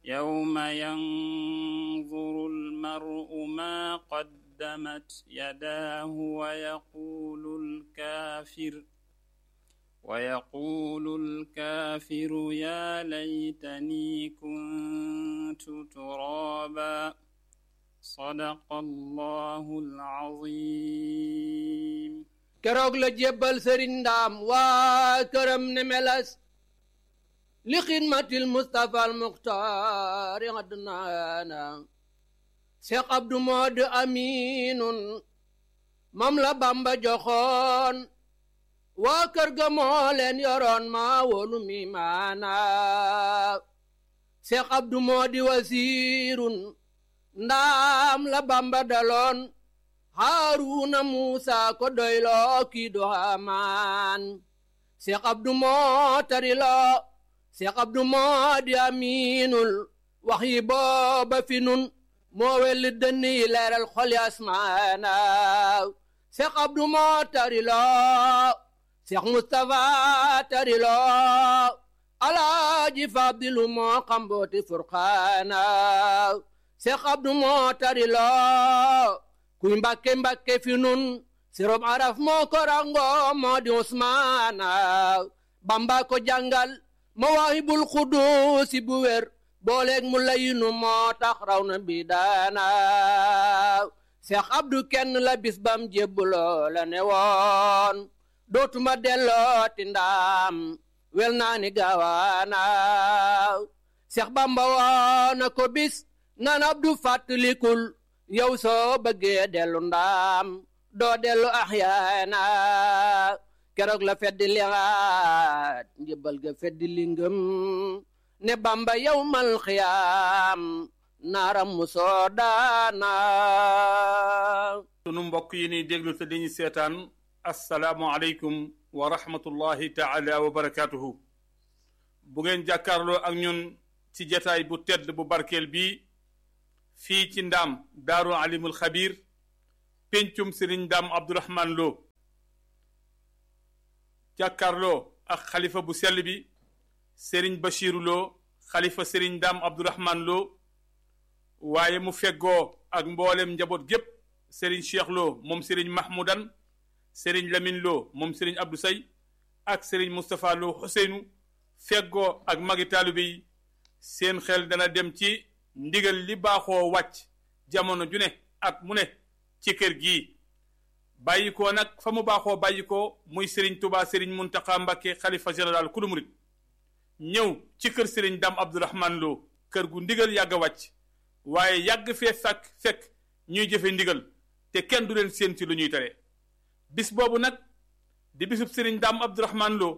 يوم ينظر المرء ما قدمت يداه ويقول الكافر ويقول الكافر يا ليتني كنت ترابا صدق الله العظيم keroog la jébbal sëriñ ndaam waa këram ne melas li xidmatil mustapha al muxtaari adnaana seex abdu mood aminun mam la bamba joxoon waa kër ga moo leen yoroon maa wolu mi maana seex abdu moodi wasiirun ndaam la bamba daloon haaruna muusa ko doyloo kii do hamaan seex abdu moo tariloo seex abdu moo di amiinul wax yi booba fi nun moo welli dënn yi leeral xoli asmaana seex abdu moo tariloo seex mustapha tariloo alaaji fadilu moo xambooti furqaana seex abdu moo tariloo kuy mbàkke mbàkke fi nun sirob araf moo ko rango moo di usmaana bamba ko jàngal mawaahibul xuduusi bu wér booleeg mu layinu moo tax raw na bi daana seex abdu kenn la bis bam jébbuloo la ne woon dootuma dellooti ndaam wel naa ni gaawaana seex bamba woona ko bis nan abdu fàttalikul yow soo bëggee dellu ndaam doo dellu axyaana keroog la feddi liaat njëbal ga feddi lingëm ne bamba yow mal xiyaam naaram mu soo daana sunu mbokk yi ni déglu te dañu seetaan assalaamu aleykum wa rahmatullahi taala wa barakaatuhu bu ngeen jàkkaarloo ak ñun ci jataay bu tedd bu barkeel bii fii ci ndaam daaru alimul xabir péncum sëriñ ndaam abdourahman loo jàkkaarloo ak xalifa bu sell bi sëriñ bachiru loo xalifa sëriñ ndaam abdourahman loo waaye mu feggoo ak mboolem njaboot gépp sëriñ cheikh loo moom sëriñ mahmoudan sëriñ lamin loo moom sëriñ abdou say ak sëriñ moustapha loo xuseynu feggoo ak magi taalibe yi seen xel dana dem ci ndigal li baaxoo wàcc jamono ju ne at mu ne ci kër gii bàyyi ko nag fa mu baaxoo bàyyi ko muy sëriñ tubaa sëriñ muntaxa mbakke xalifa général kulu murit ñëw ci kër sëriñ dam abdourahman loo kër gu ndigal yàgg a wàcc waaye yàgg fee fekk fekk ñuy jëfe ndigal te kenn du leen séen ci lu ñuy tere bis boobu nag di bisub sëriñ dam abdourahman loo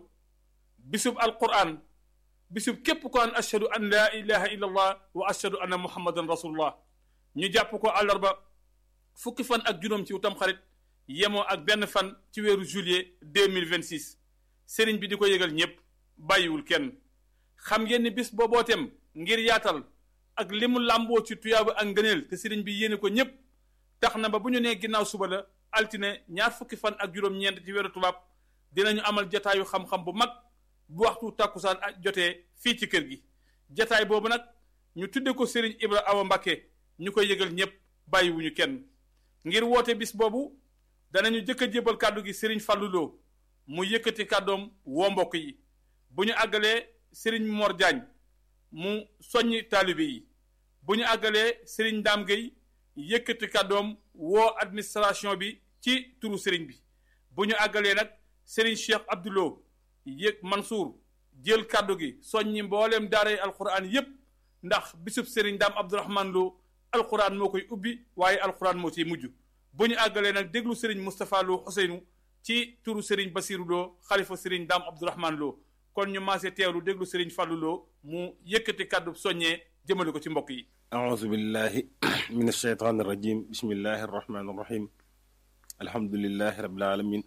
bisub alquran bisub képp ko an ashhadu an laa ilaha illa allah wa ashhadu anna muhammadan rasulullah ñu jàpp ko àllarba fukki fan ak juróom ci utam xarit yemoo ak benn fan ci weeru juillet 2026 sëriñ bi di ko yëgal ñépp bàyyiwul kenn xam ngeen ni bis boobootem ngir yaatal ak li mu làmboo ci tuyaaba ak ngëneel te sëriñ bi yéene ko ñépp tax na ba bu ñu nee ginnaaw suba la altine ñaar fukki fan ak juróom-ñeent ci weeru tubaab dinañu amal jataayu xam-xam bu mag bu waxtu tàkkusaan ak jotee fii ci kër gi jataay boobu nag ñu tudde ko Serigne Ibra Awa Mbakke ñu koy yëgal ñépp bàyyiwuñu kenn ngir woote bis boobu danañu jëkk a jébal kàddu gi Serigne Fallou Lo mu yëkkati kàddoom woo mbokk yi bu ñu àggalee Serigne Mor Diagne mu soññi taalibe yi bu ñu àggalee Serigne Dame Gueye yëkkati kàddoom woo administration bi ci turu Serigne bi bu ñu àggalee nag Serigne Cheikh Abdoulo yëg Mansour jël kàddu gi soññi mbooleem daaray alquran yépp ndax bisub Serigne Dame Abdourahman Lo alquran moo koy ubbi waaye alquran moo ciy mujj bu ñu àggalee nag déglu Serigne Moustapha Lo Ousseynou ci turu Serigne Bassirou Lo xalifa Serigne Dame Abdourahman Lo kon ñu maase teewlu déglu Serigne Fallou Lo mu yëkkati kàddu soññee jëmale ko ci mbokk yi أعوذ بالله من الشيطان الرجيم بسم الله الرحمن الرحيم الحمد لله رب العالمين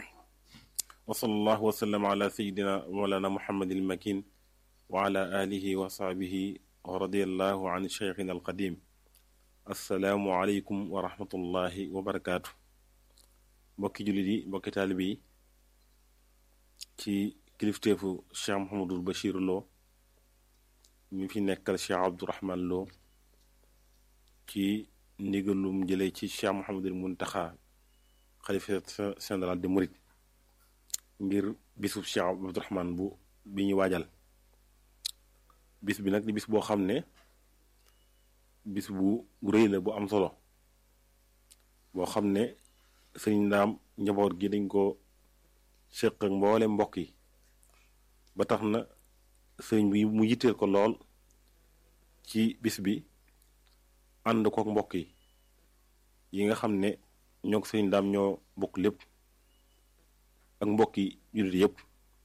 وصلى الله وسلم على سيدنا مولانا محمد المكين وعلى آله وصحبه ورضي الله عن شيخنا القديم السلام عليكم ورحمة الله وبركاته mbokki jullit yi mbokki taalibe yi ci kilifteefu Cheikh Mouhamadul Bachir Lo mi fi nekkal Cheikh Abdourahman Lo ci ndigalum jëlee ci Cheikh Mouhamadul Muntaxa xalifa général de Mouride ngir bisub Cheikh Abdourahman bu bi ñu waajal bis bi nag di bis boo xam ne bis bu rëy la bu am solo boo xam ne sëriñ ndaam njaboot gi dañ ko séq ak mboole mbokk yi ba tax na sëriñ bi mu yitteel ko lool ci bis bi ànd kook mbokk yi yi nga xam ne ñoo ko sëriñ ndaam ñoo bokk lépp ak mbokk yi jullit yépp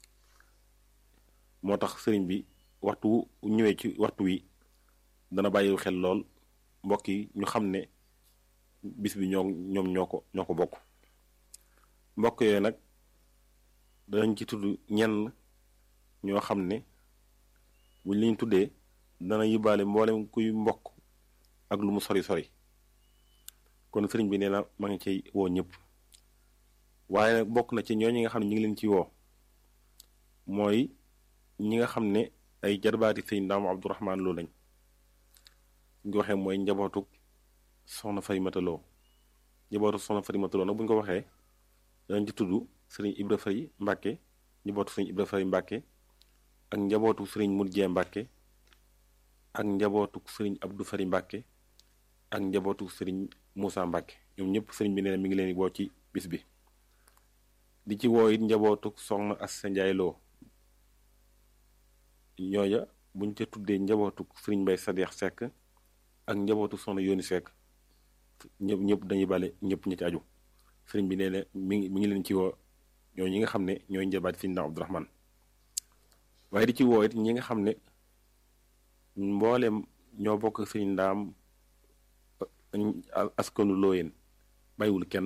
moo tax sëriñ bi waxtu ñëwee ci waxtu wi dana bàyyi xel lool mbokk yi ñu xam ne bis bi ñoo ñoom ñoo ko ñoo ko bokk mbokk yooyu nag danañ ci tudd ñenn ñoo xam ne buñ liñ tuddee dana yóbbaale mboolem kuy mbokk ak lu mu sori sori kon sëriñ bi nee na ma ngi ciy woo ñëpp waaye nag bokk na ci ñooñu nga xam ne ñu ngi leen ci woo mooy ñi nga xam ne ay jarbaati sëñ Ndaam Abdourahman Lo lañ ñu waxee mooy njabootuk soxna Farimata Lo njabootu soxna Farimata Lo nag bu ñu ko waxee danañ ci tudd sëriñ Ibra Fay Mbàkke njabootu sëriñ Ibra Fay Mbàkke ak njabootu sëriñ Murjee Mbàkke ak njabootu sëriñ Abdou Fari Mbàkke ak njabootu sëriñ Moussa Mbàkke ñoom ñëpp sëriñ bi nee na mi ngi leen woo ci bis bi di ci woo it njabootu soxna Assa Njaay Lo ñooya buñ ca tuddee njabootu sëriñ Mbay Sadeex Sekk ak njabootu soxna Yooni Sekk ñëpp ñëpp dañuy bale ñëpp ñi ci aju sëriñ bi nee na mi ngi mi ngi leen ci woo ñoo ñi nga xam ne ñooy njabaat sëriñ Ndaam Abdourahman waaye di ci woo it ñi nga xam ne mbooleem ñoo bokk sëriñ Ndaam askanu looyeen bàyyiwul kenn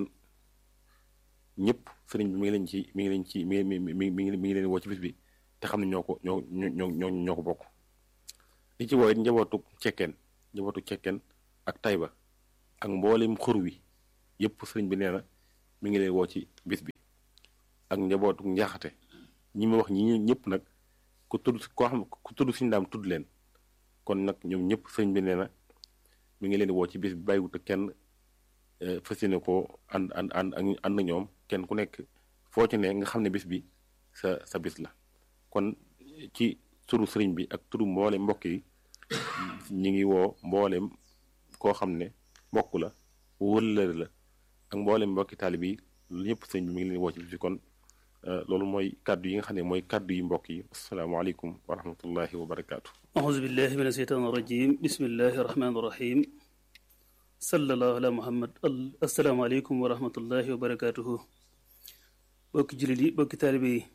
ñëpp sëriñ bi mi ngi leen ci mi ngi leen ci mi ngi mi ngi mi ngi mi ngi leen woo ci bis bi te xam ne ñoo ko ñoo ñoo ñoo ñoo ko bokk li ci woo it njabootu cekkeen njabootu cekkeen ak tayba ak mboolem xur wi yëpp sëriñ bi nee na mi ngi leen woo ci bis bi ak njabootu njaaxate ñi ma wax ñi ñëpp nag ku tudd koo xam ku tudd si ndaam tudd leen kon nag ñoom ñëpp sëriñ bi nee na mi ngi leen woo ci bis bi bàyyiwut kenn fas yéene ko ànd ànd ànd ànd ak ñoom kenn ku nekk foo ci ne nga xam ne bis bi sa sa bis la kon ci turu sëriñ bi ak turu mboolem mbokk yi ñi ngi woo mboolem koo xam ne mbokk la wëllëre la ak mboolem mbokki taalib yi ñëpp sëriñ bi mi ngi leen woo ci bis bi kon loolu mooy kàddu yi nga xam ne mooy kàddu yi mbokk yi asalaamaaleykum wa rahmatullahi wa barakaatu. auzu billahi min asheytaan rajim bismillahi rahmaani rahim sallallahu ala muhammad asalaamaaleykum wa rahmatullahi wa barakaatuhu bokki jullit yi bokki taalibe yi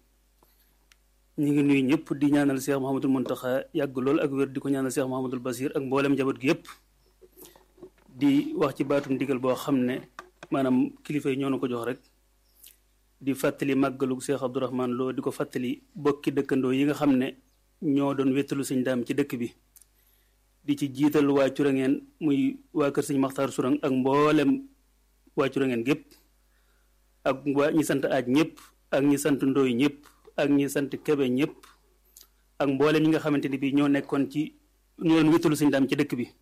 ñu ngi nuyu ñëpp di ñaanal Cheikh Mouhamadul Muntaxa yàgg lool ak wér di ko ñaanal Cheikh Mouhamadul Basir ak mboolem njaboot gi yëpp di wax ci baatum ndigal boo xam ne maanaam kilifa yi ñoo na ko jox rek di fàttali màggalu Cheikh Abdourahman Lo di ko fàttali bokki dëkkandoo yi nga xam ne ñoo doon wéttalu sëñ daam ci dëkk bi di ci jiital waa Curangeen muy waa kër sëñ Maxtaar Surang ak mboolem waa Curangeen gépp ak waa ñi sant aaj ñëpp ak ñi sant ndooy ñëpp ak ñi sant kebe ñëpp ak mboolem ñi nga xamante ni bi ñoo nekkoon ci ñoo doon wéttalu sëñ daam ci dëkk bi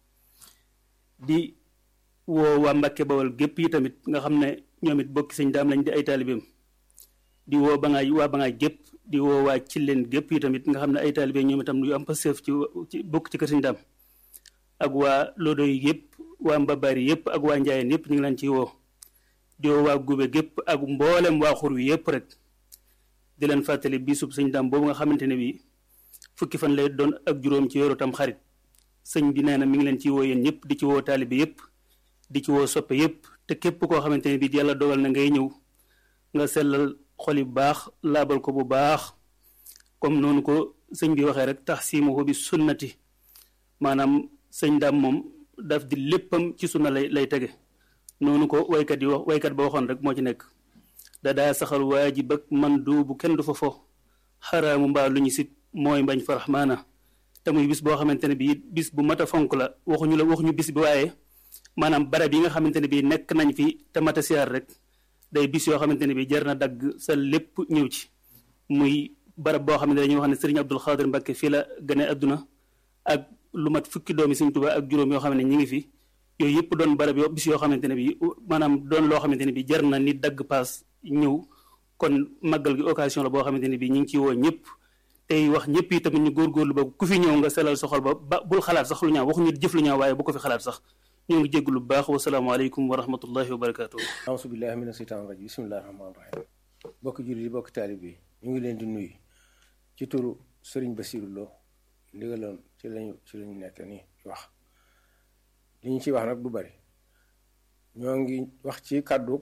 di woo waa Mbàkke Bawol gépp yi tamit nga xam ne ñoom it bokki sëñ daam lañ di ay taalibeem di woo ba ngaay waa ba ngaay gépp di woo waa ci leen gépp yi tamit nga xam ne ay taalibe ñoom itam yu am passeef ci ci bokk ci kër sëñ daam ak waa lodo yi yëpp waa mbabaari yëpp ak waa njaayeen yëpp ñu ngi leen ciy woo di woo waa gube gépp ak mboolem waa xur wi yëpp rek di leen fàttali bisub sëñ daam boobu nga xamante ne bi fukki fan lay doon ak juróom ci weeru tam xarit sëñ bi nee na mi ngi leen ciy woo yéen ñëpp di ci woo taalibe yëpp di ci woo soppe yëpp te képp koo xamante ne bi yàlla dogal na ngay ñëw nga sellal xol yu baax laabal ko bu baax comme noonu ko sëñ bi waxee rek tax siimuhu bi sunnati maanaam sëñ daam moom daf di léppam ci sunna lay lay tege noonu ko waykat yi wax waykat ba waxoon rek moo ci nekk da daa saxal waajib ak man duubu kenn du fa fo xaraamu mbaa lu ñu sib mooy mbañ farax maana te muy bis boo xamante ne bii bis bu mat a fonk la waxuñu la waxuñu bis bi waaye maanaam barab yi nga xamante ne bii nekk nañ fi te mat a siyaar rek day bis yoo xamante ne bii jar na dagg sa lépp ñëw ci muy barab boo xam ne dañuy wax ne sëriñ Abdul Xaadir Mbàkke fii la gane adduna ak lu mat fukki doomi Sëriñ Tuubaa ak juróom yoo xam ne ñi ngi fi yooyu yëpp doon barab yoo bis yoo xamante ne bi maanaam doon loo xamante ne bi jar na nit dagg paas ñëw kon màggal gi occasion la boo xamante ne bi ñu ngi ci woo ñëpp tey wax ñëpp yi tamit ñu góorgóorlu ba ku fi ñëw nga selal sa xol ba ba bul xalaat sax lu ñaaw waxuñu jëf lu ñaaw waaye bu ko fi xalaat sax ñoo ngi jégg lu baax wasalaamaaleykum wa rahmatullahi wa barakaatu. auzu billahi mina seytaani rajim bismillahi rahmaani rahim bokk jullit yi bokk taalib yi ñu ngi leen di nuyu ci turu Sëriñ Basiru Lo ndigaloon ci lañu ci lañu nekk nii wax li ñu ciy wax nag du bari ñoo ngi wax ci kàddu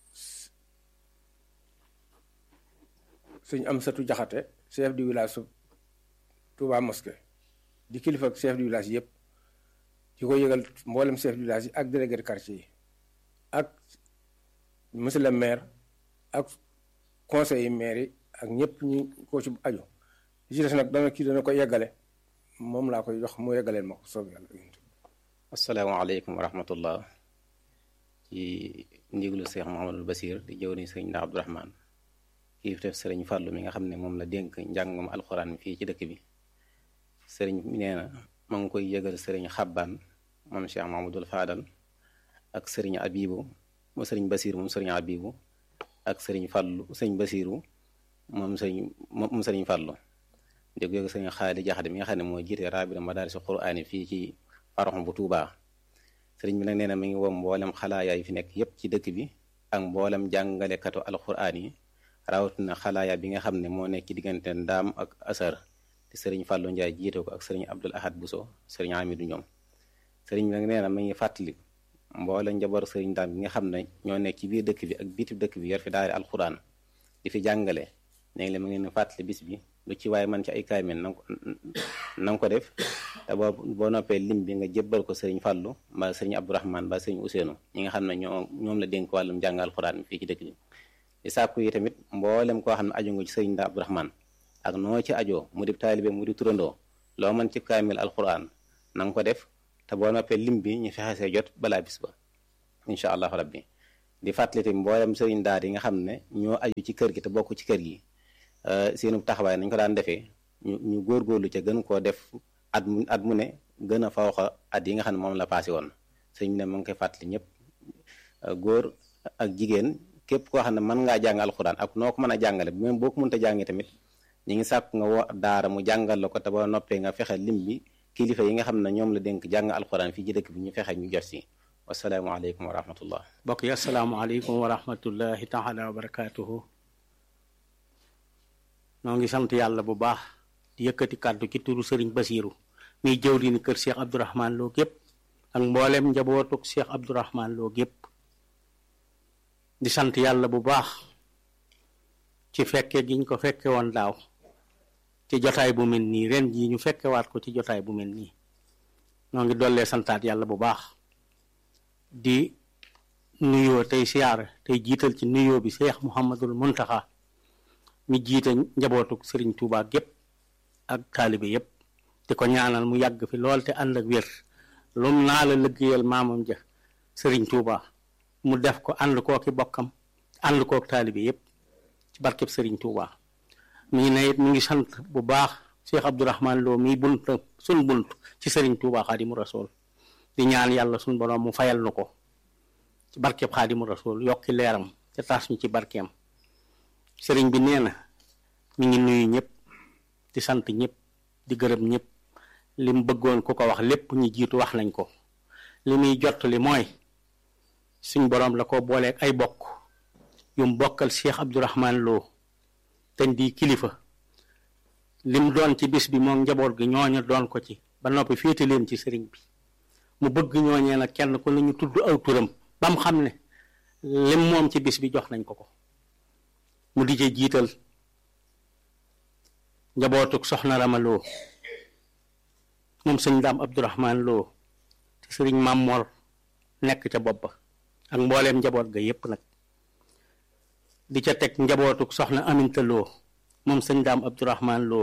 suñ am satu jaxate chef du village su Touba Mosquée di kilifa ak chef du village yëpp di ko yëgal mboolem chef du village yi ak délégué de quartier yi ak monsieur le maire ak conseil yi maire yi ak ñëpp ñi ko ci aju li ci des nag dana kii dana ko yeggale moom laa koy jox mu yeggaleen ma ko soob yàlla asalaamaaleykum wa rahmatullah ci ndiglu Cheikh Mouhamadul Basir di jëw ni sëriñ Ndaa Abdourahman kii fi def sëriñ Fàllu mi nga xam ne moom la dénk njàngum alxuraan mi fii ci dëkk bi sëriñ mi nee na ma ngi koy yëgal sëriñ Xabbaan moom Cheikh Mouhamadul Faadal ak sëriñ Abibu mu sëriñ Basir moom sëriñ Abibu ak sëriñ Fàllu sëriñ Basiru moom sëriñ moom sëriñ Fàllu di ko yëgal sëriñ Xaali Jaxate mi nga xam ne moo jiite raabira madaarisi quraani fii ci faroxam bu Tuubaa sëriñ bi nag nee na mi ngi woo mboolem xalaaya yi fi nekk yépp ci dëkk bi ak mboolem jàngalekatu alxuraan yi rawatina xalaaya bi nga xam ne moo nekk ci diggante ndaam ak asar te sëriñ Fàllu Njaay jiite ko ak sëriñ Abdul Ahad Buso sëriñ Amidu ñoom sëriñ bi nag nee na mi ngi fàttali mboolem njaboot sëriñ ndaam bi nga xam ne ñoo nekk ci biir dëkk bi ak biti dëkk bi yor fi daari alxuraan di fi jàngale léegi la ma ngeen fàttali bis bi lu ci waaye man ci ay kaamil na nga ko def te boo boo noppee lim bi nga jébbal ko sëriñ Fàllu mbaa sëriñ Abdourahman mbaa sëriñ Ousseynou ñi nga xam ne ñoo ñoom la dénk wàllum jàng alxuraan mi fii ci dëkk bi di sàkku yi tamit mboolem koo xam ne aju nga ci sëriñ Ndaa Abdourahman ak noo ci ajoo mu di taalibe mu di turandoo loo mën ci kaamil alxuraan na nga ko def te boo noppee lim bi ñu fexe see jot balaa bis ba incha allahu rabbi di fàttali tamit mboolem sëriñ daar yi nga xam ne ñoo aju ci kër gi te bokk ci kër gi seenu taxawaay nañ ko daan defee ñu ñu góorgóorlu ca gën koo def at mu at mu ne gën a fawxa at yi nga xam ne moom la passé woon sëñ bi ne mu ngi koy fàttali ñëpp góor ak jigéen képp koo xam ne mën ngaa jàng alxuraan ak noo ko mën a jàngale même boo ko mënta jàngee tamit ñi ngi sàkk nga wo daara mu jàngal la ko te ba noppee nga fexe lim bi kilifa yi nga xam ne ñoom la dénk jàng alxuraan fii ci dëkk bi ñu fexe ñu jot si wasalaamualeykum wa rahmatullah mbokk yi asalaamaaleykum wa rahmatullahi taala wa barakaatuhu noo ngi sant yàlla bu baax di yëkkati kàddu ci turu sëriñ Basiiru muy jëwri ni kër Cheikh Abdourahman Lo gépp ak mboolem njabootuk Cheikh Abdourahman Lo gépp di sant yàlla bu baax ci fekke giñ ko fekke woon daaw ci jotaay bu mel nii ren jii ñu fekkewaat ko ci jotaay bu mel nii noo ngi dollee santaat yàlla bu baax di nuyoo tey siyaara tey jiital ci nuyoo bi Cheikh Mouhamadul Muntaxa mi jiite njabootuk sëriñ Touba gépp ak taalibe yépp di ko ñaanal mu yàgg fi lool te ànd ak wér lum naa la liggéeyal maamam ja sëriñ Touba mu def ko ànd kooki bokkam ànd kook taalibe yépp ci barkeb sëriñ Touba mi ngi ne it mi ngi sant bu baax Cheikh Abdourahman Lo mi bunt sun bunt ci sëriñ Touba Xaadimu Rasuul di ñaan yàlla sun borom mu fayal nu ko ci barkeb Xaadimu Rasuul yokki leeram te taas ñu ci barkeem sëriñ bi nee na mi ngi nuyu ñëpp di sant ñëpp di gërëm ñëpp li mu bëggoon ku ko wax lépp ñu jiitu wax nañ ko li muy jot li mooy suñ boroom la ko booleeg ay bokk yum bokkal Cheikh Abdourahman Lo te di kilifa lim doon ci bis bi moom njaboot gi ñooñu doon ko ci ba noppi féete leen ci sëriñ bi mu bëgg ñooñee nag kenn ku ne ñu tudd aw turam ba mu xam ne lim moom ci bis bi jox nañ ko ko mu di ci jiital njabootuk soxna Rama Lo moom sëñ Daam Abdourahman Lo te sëriñ Mamor nekk ca bopp ba ak mbooleem njaboot ga yépp nag di ca teg njabootuk soxna Aminta Lo moom sëñ Daam Abdourahman Lo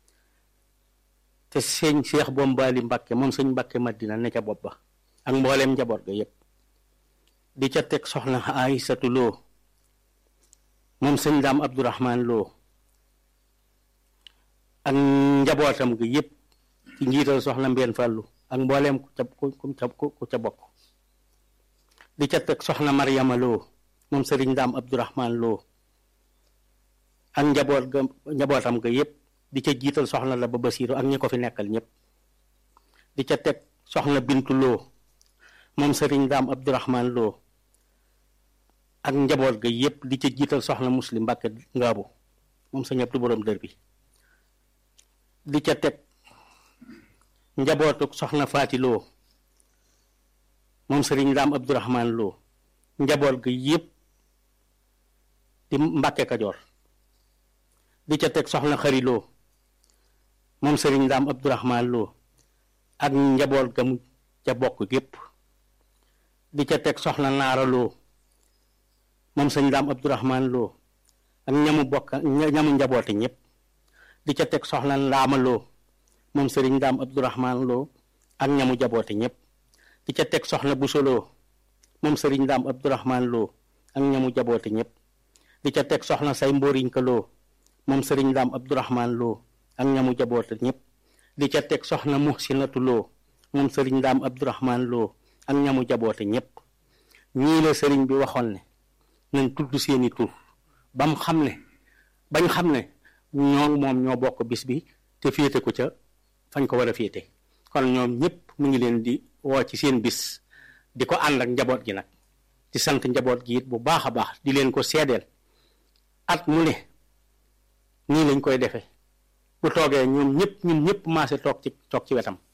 te sëñ Cheikh Bombali Mbakke moom sëñ Mbakke Madina ne ca bopp ba ak mbooleem njaboot ga yépp di ca teg soxna Aysatu Lo moom sëñ daam abdourahman loo ak njabootam gi yépp ci njiital soxna Mbeen Fàllu ak mbooleem ku ca ku ca ku ca bokk di ca teg soxna Mariama Lo moom sëriñ Daam Abdourahman Lo ak njaboot ga njabootam ga yépp di ca jiital soxna la ba Basiiru ak ñi ko fi nekkal ñëpp di ca teg soxna Bintu Lo moom sëriñ Daam Abdourahman Lo ak njaboot ga yépp di ca jiital soxna Muslim Mbàkke Ngaabu moom sa ñëpp du boroom dër bi di ca teg njabootuk soxna Faati Lo moom sëriñ Daam Abdourahman Lo njaboot ga yépp di Mbàkke Kajoor di ca teg soxna Xari Lo moom sëriñ Daam Abdourahman Lo ak njaboot ga mu ca bokk gépp di ca teg soxna Naara Lo moom sëñ Daam Abdourahman Lo ak ñamu bokk ñamu njaboote ñëpp di ca teg soxna Ndaama Lo moom sëriñ Daam Abdourahman Lo ak ñamu jaboote ñëpp di ca teg soxna Buso Lo moom sëriñ Daam Abdourahman Lo ak ñamu jaboote ñëpp di ca teg soxna say mbóoriñ ka Lo moom sëriñ Daam Abdourahman Lo ak ñamu jaboote ñëpp di ca teg soxna Muhsinatu Lo moom sëriñ Daam Abdourahman Lo ak ñamu jaboote ñëpp ñii la sëriñ bi waxoon ne nañ tudd seeni tur ba mu xam ne bañ xam ne ñoo moom ñoo bokk bis bi te féete ko ca fañ ko war a féete kon ñoom ñëpp mu ngi leen di woo ci seen bis di ko ànd ak njaboot gi nag di sant njaboot gi it bu baax a baax di leen ko seedeel at mu ne nii lañ koy defee bu toogee ñoom ñëpp ñun ñëpp maase toog ci toog ci wetam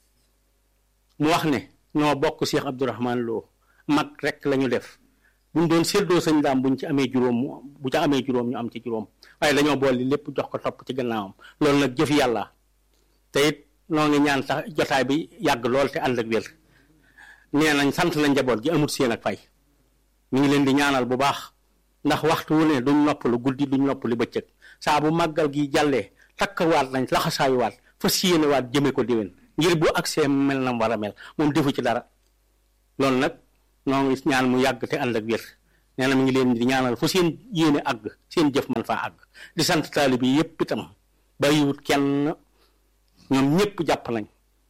mu wax ne ñoo bokk Cheikh Abdourahman Lo mag rek la ñu def buñ doon séddoo sëñ daam buñ ci amee juróom bu ca amee juróom ñu am ci juróom waaye dañoo boole lépp jox ko topp ci gannaawam loolu nag jëf yàlla te it noo ngi ñaan tax jotaay bi yàgg lool te ànd ak wér nee nañ sant la njaboot gi amut seen ak fay mi ngi leen di ñaanal bu baax ndax waxtu wu ne duñ noppalu guddi duñ noppalu bëccëg saa bu màggal gi jàllee takkawaat nañ laxasaayuwaat fas yéenewaat jëme ko déwén ngir bu agsee mel na war a mel moom defu ci dara loolu nag noo ngi ñaan mu yàgg te ànd ak wér nee na mi ngi leen di ñaanal fu seen yéene àgg seen jëf man faa àgg di sant taalibe yi yépp itam bàyyiwut kenn ñoom ñépp jàpp nañ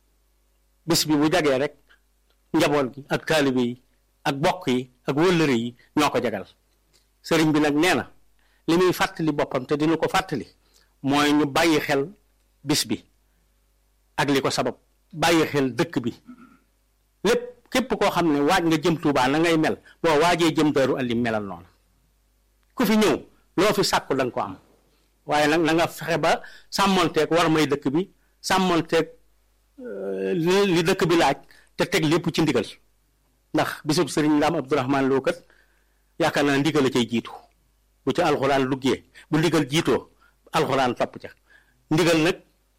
bés bi bu jagee rek njaboot gi ak taalibe yi ak bokk yi ak wëllëre yi ñoo ko jagal sëriñ bi nag nee na li muy fàttali boppam te dina ko fàttali mooy ñu bàyyi xel bis bi ak li ko sabab bàyyi xel dëkk bi lépp képp koo xam ne waaj nga jëm Tuubaa na ngay mel boo waajee jëm Daaru Alim melal noonu ku fi ñëw loo fi sàkku da nga ko am waaye nag na nga fexe ba sàmmonteeg war may dëkk bi sàmmonteeg li dëkk bi laaj te teg lépp ci ndigal ndax bisub sëriñ Ndaam Abdourahman Lo kat yaakaar naa ndigal a cay jiitu bu ci alxuraan luggee bu ndigal jiitoo alxuraan topp ca ndigal nag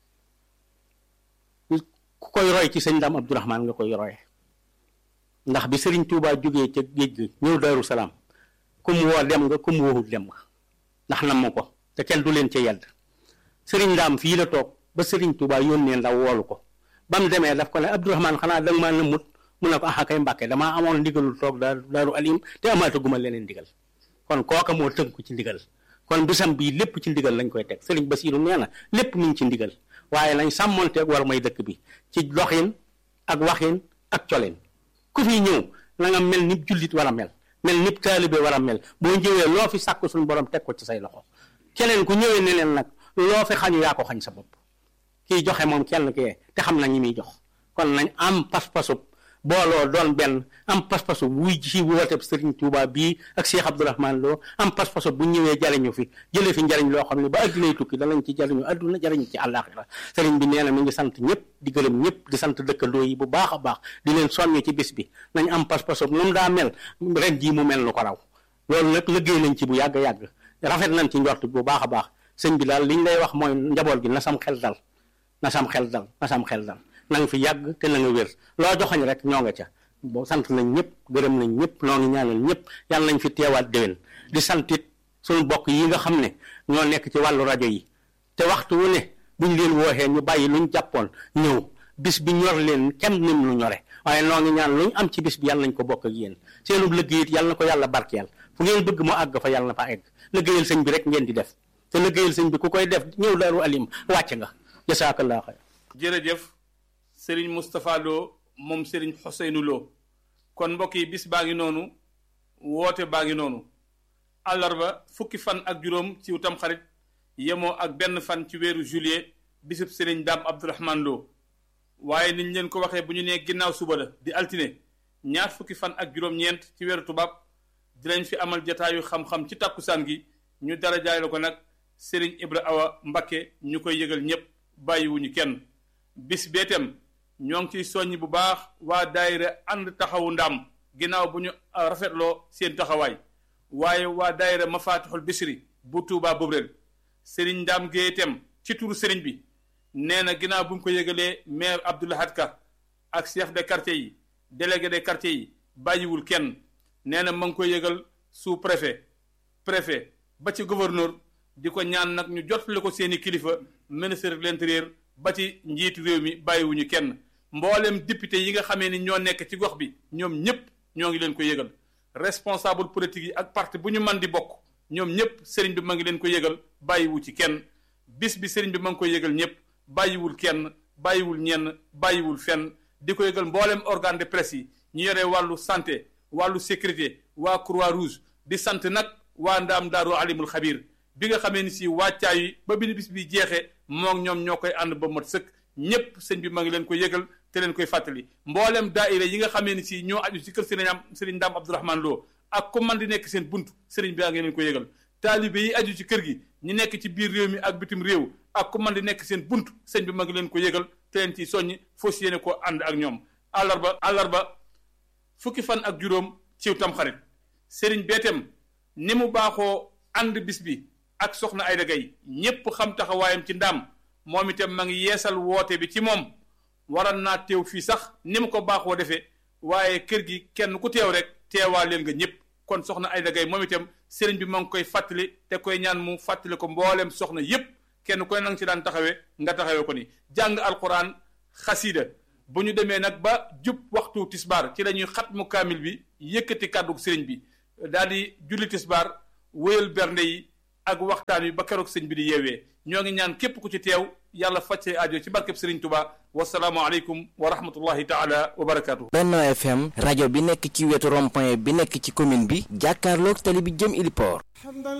ku koy roy ci sëñ Ndaam Abdourahman nga koy roye ndax bi sëriñ Touba jógee ca géej gi ñëw Daaru Salaam ku mu woo dem nga ku mu woowul dem nga ndax nam ko te kenn du leen ca yedd sëriñ Ndaam fii la toog ba sëriñ Touba yónnee ndaw woolu ko ba mu demee daf ko ne Abdourahman xanaa danga maa nëmmut mu ne ko ah kay Mbàkke damaa amoon ndigalul toog daaru daaru alim te amaataguma leneen ndigal kon kooka moo tënku ci ndigal kon bisam bii lépp ci ndigal lañ koy teg sëriñ Basiiru nee na lépp mi ngi ci ndigal waaye lañ sàmmonteeg war may dëkk bi ci doxin ak waxin ak colin ku fi ñëw na nga mel ni jullit war a mel mel ni taalibe war a mel boo ñëwee loo fi sàkk suñu borom teg ko ci say loxo keneen ku ñëwee ne leen nag loo fi xañu yaa ko xañ sa bopp kiy joxe moom kenn kee te xam na ñi muy jox kon nañ am pas-pasub booloo doon benn am pas-pasu wuy ci woote Sëriñ Tuuba bii ak Cheikh Abdourahman Lo am pas-pasu bu ñëwee jariñu fi jëlee fi njariñ loo xam ne ba addunay tukki danañ ci jariñu adduna jariñu ci àllaaxira sëriñ bi nee na mi ngi sant ñëpp di gërëm ñëpp di sant dëkkandoo yi bu baax a baax di leen soññ ci bis bi nañ am pas-pasu nu mu daa mel ren jii mu mel nu ko raw loolu nag liggéey nañ ci bu yàgg-yàgg rafet nañ ci njort bu baax a baax sëñ bi daal liñ lay wax mooy njaboot gi na sam xel dal na sam xel dal na sam xel dal na nga fi yàgg te na nga wér loo joxoñ rek ñoo nga ca boo sant nañ ñëpp gërëm nañ ñëpp noo ngi ñaanal ñëpp yàlla nañ fi teewaat déwén di santit suñu bokk yi nga xam ne ñoo nekk ci wàllu rajo yi te waxtu wu ne buñ leen wooxee ñu bàyyi luñ jàppoon ñëw bis bi ñor leen kem nim lu ñore waaye noo ngi ñaan luñ am ci bis bi yàlla nañ ko bokk ak yéen seenu liggéey it yàlla na ko yàlla barkeel fu ngeen bëgg mu àgg fa yàlla na fa egg liggéeyal sëñ bi rek ngeen di def te liggéeyal sëñ bi ku koy def ñëw daaru alim wàcc nga jasaakallah xayr jërëjëf sëriñ Moustapha Lo moom sëriñ Xoseynu Lo kon mbokk yi bis baa ngi noonu woote baa ngi noonu àllarba fukki fan ak juróom ci utam xarit yemoo ak benn fan ci weeru juillet bisub sëriñ Daam Abdourahman Lo waaye niñ leen ko waxee bu ñu nee ginnaaw suba la di altine ñaar fukki fan ak juróom-ñeent ci weeru tubaab dinañ fi amal jataayu xam-xam ci tàkkusaan gi ñu dara jaay la ko nag sëriñ Ibra Awa Mbakke ñu koy yëgal ñépp bàyyiwuñu kenn bis beetem ñoo ngi ciy soññ bu baax waa daayira ànd taxawu ndaam ginnaaw bu ñu rafetloo seen taxawaay waaye waa daayira mafatixul bisri bu tuubaa bobreel sëriñ ndaam géetem ci turu sëriñ bi nee na ginnaaw bu ñu ko yëgalee maire Abdoulahad Ka ak chef de quartier yi délégué de quartier yi bàyyiwul kenn nee na ma ngi koy yëgal sous préfet préfet ba ci gouverneur di ko ñaan nag ñu jotale ko seeni kilifa ministre de l'intérieur ba ci njiitu réew mi bàyyiwuñu kenn mboolem député yi nga xamee ni ñoo nekk ci gox bi ñoom ñëpp ñoo ngi leen ko yëgal responsable politique yi ak parti bu ñu man di bokk ñoom ñëpp sëriñ bi ma ngi leen ko yëgal bàyyiwu ci kenn bis bi sëriñ bi ma ngi koy yëgal ñëpp bàyyiwul kenn bàyyiwul ñenn bàyyiwul fenn di ko yëgal mboolem organe de presse yi ñu yore wàllu santé wàllu sécurité waa croix rouge di sant nag waa ndaam daaru alimul xabir bi nga xamee ni si wàccaay yi ba bi bis bi jeexee moom ñoom ñoo koy ànd ba mat sëkk ñépp sëñ bi ma ngi leen ko yëgal te leen koy fàttali mboolem daaira yi nga xamee ni si ñoo aju ci kër sëriñ am sëriñ Ndaam Abdourahman Lo ak ku man di nekk seen bunt sëriñ bi a ngi leen ko yëgal taalibe yi aju ci kër gi ñi nekk ci biir réew mi ak bitim réew ak ku man di nekk seen bunt sëñ bi ma ngi leen ko yëgal te leen ci soññ foo si yéene ko ànd ak ñoom àllarba àllarba fukki fan ak juróom ciw tamxarit sëriñ beetem ni mu baaxoo ànd bis bi ak soxna Ayda Gaye ñépp xam taxawaayam ci ndaam moom itam ma ngi yeesal woote bi ci moom waral naa teew fii sax ni mu ko baaxoo defee waaye kër gi kenn ku teew rek teewaa leen nga ñëpp kon soxna Ayda Gaye moom itam sëriñ bi ma ngi koy fàttali te koy ñaan mu fàttali ko mbooleem soxna yépp kenn koy nang ci daan taxawee nga taxawee ko ni jàng alquran xasiida bu ñu demee nag ba jub waxtu tisbaar ci la ñuy xat mu kaamil bi yëkkati kàddu sëriñ bi daal di julli tisbaar wéyal bernde yi ak waxtaan wi ba keroog sëñ bi di yeewee ñoo ngi ñaan képp ku ci teew yàlla faj say aajo ci barkeb sëriñ Tuba wasalaamu aleykum wa rahmatullahi taala wa barakaatu. Benno FM rajo bi nekk ci wetu rond-point bi nekk ci commune bi jàkkaarloog tali bi jëm Iliport